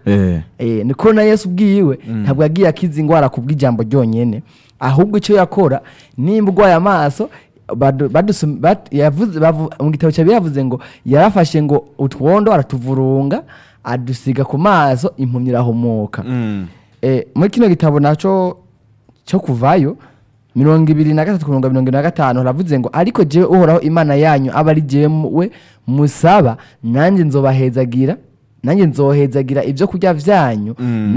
Eh. Eh, niko na yesu ubwiwe ntabwo yagiye akiza indwara kubw'ijambo ryonyene ahubwo icyo yakora nimba urwaye amaso badu- badusum- bat- yavuze- bavu- mu gitabo cyawe yavuze ngo yarafashe ngo utwondo aratuvurunga adusiga ku maso impumyi irahumuka Mm. Eh, muri kino gitabo naco cyo kuvayo mirongo ibiri na gatatu mirongo mirongo na gatanu haravuze ngo ariko jewe uhoraho imana yanyu aba ari jewe musaba nanjye nzobahezagira nanjye nzohezagira ibyo kurya vyanyu Mm.